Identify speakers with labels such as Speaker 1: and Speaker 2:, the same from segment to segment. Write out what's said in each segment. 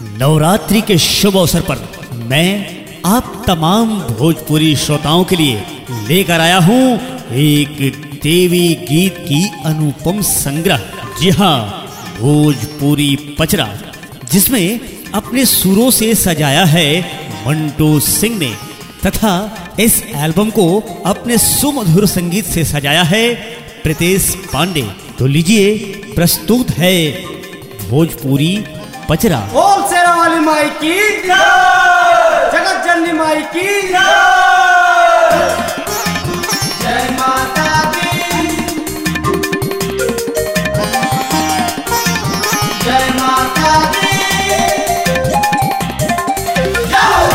Speaker 1: नवरात्रि के शुभ अवसर पर मैं आप तमाम भोजपुरी श्रोताओं के लिए लेकर आया हूँ एक देवी गीत की अनुपम संग्रह जी हाँ भोजपुरी पचरा जिसमें अपने सुरों से सजाया है मंटू सिंह ने तथा इस एल्बम को अपने सुमधुर संगीत से सजाया है प्रीतेश पांडे तो लीजिए प्रस्तुत है भोजपुरी पचरा
Speaker 2: ओम शेरा वाली माई की जगत जननी माई की जय माता दी जय माता दी जाओ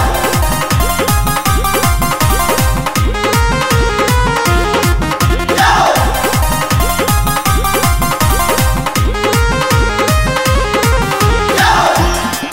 Speaker 2: जाओ जाओ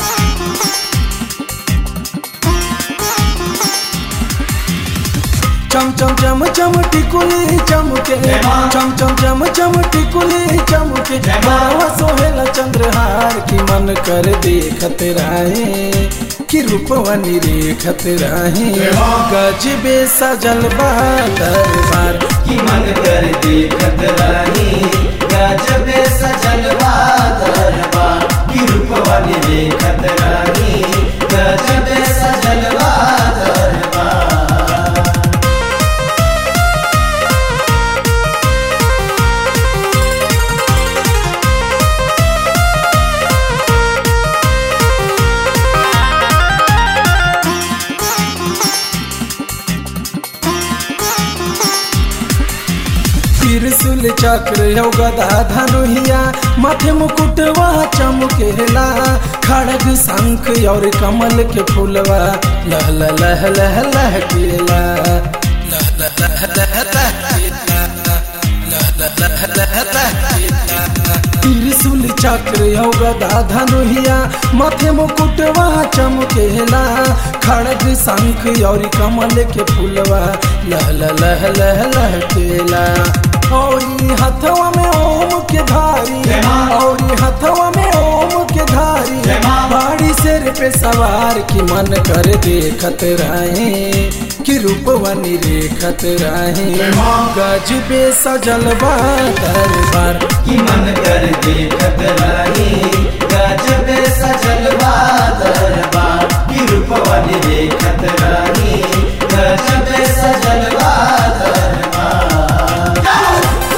Speaker 3: चम चम चम चम टिकुली चमके
Speaker 2: जय मां।
Speaker 3: चम चम चम चम टिकुली चमके
Speaker 2: जय मां।
Speaker 3: बाबा सोहेला चंद्रहार की मन कर देखत राहे कि रूपवनी रेखत राहे
Speaker 2: जय मां।
Speaker 3: गजबे सजल बा दरबार
Speaker 2: कि मन कर देखत रानी गजबे सजलवा दरबा कि रूपवानी देखत रानी गजबे सजलवा दरबा
Speaker 3: त्रिशूल चक्र यौ गदा धनुहिया माथे मुकुटवा चमकेला खड़ग शंख और कमल के फूलवा लह लह लह लह लह केला लह लह लह लह लह केला लह लह लह लह लह केला त्रिशूल चक्र यौ गदा धनुहिया माथे मुकुटवा चमकेला खड़ग शंख और कमल के फूलवा लह लह लह लह लह केला औरी हथवा में ओम के धारी
Speaker 2: जय मां।
Speaker 3: औरी हथवा में ओम के धारी
Speaker 2: जय मां।
Speaker 3: बाड़ी सिर पे सवार की मन कर देखत रहे कि रूपवनी रेखत रहे
Speaker 2: जय मां।
Speaker 3: गजबे सजल बा दरबार
Speaker 2: कि मन कर देखत रानी गजबे सजलवा दरबा कि रूपवानी देखत रानी गजबे सजलवा दरबा जाओ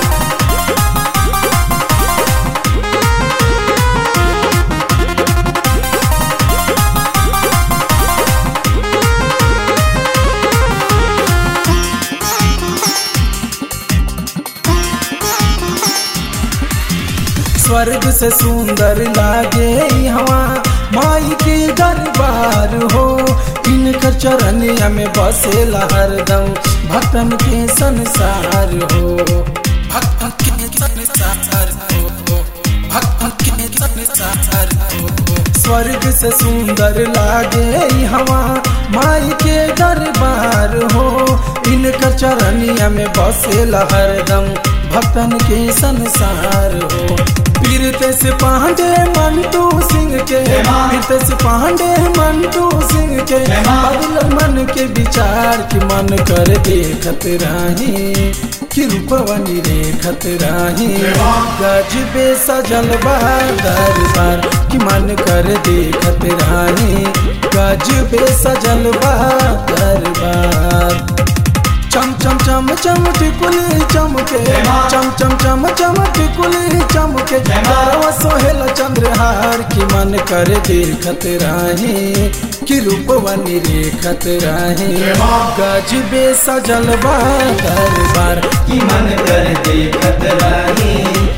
Speaker 3: स्वर्ग से सुंदर लागे हवा माई के दरबार हो इनकर चरनिया में बसेला हरदम भक्तन के संसार हो भक्तन के संसार हो भक्तन के संसार हो स्वर्ग से सुंदर लागे हवा माई के दरबार हो इनकर चरनिया में बसेला हरदम भक्तन के संसार हो पीरते से पांडे मंटू सिंह के
Speaker 2: जय मां।
Speaker 3: पीरते से पांडे मंटू सिंह के
Speaker 2: जय मां।
Speaker 3: बदल मन के विचार की मन कर देखत राही कि रूपवनी रेखत राही
Speaker 2: जय मां।
Speaker 3: गजबे सजल बा दरबार कि मन कर देखत राही गजबे सजल बा दरबार चम चम चम चम टिकुली चमके
Speaker 2: जय मां।
Speaker 3: चम चम चम चम टिकुली चमके
Speaker 2: जय मां।
Speaker 3: बारवा सोहेल चंद्रहार की मन कर देखत राही कि रूपवनी रेखत राही
Speaker 2: जय मां।
Speaker 3: गजबे सजल बा दरबार
Speaker 2: कि मन कर देखत रानी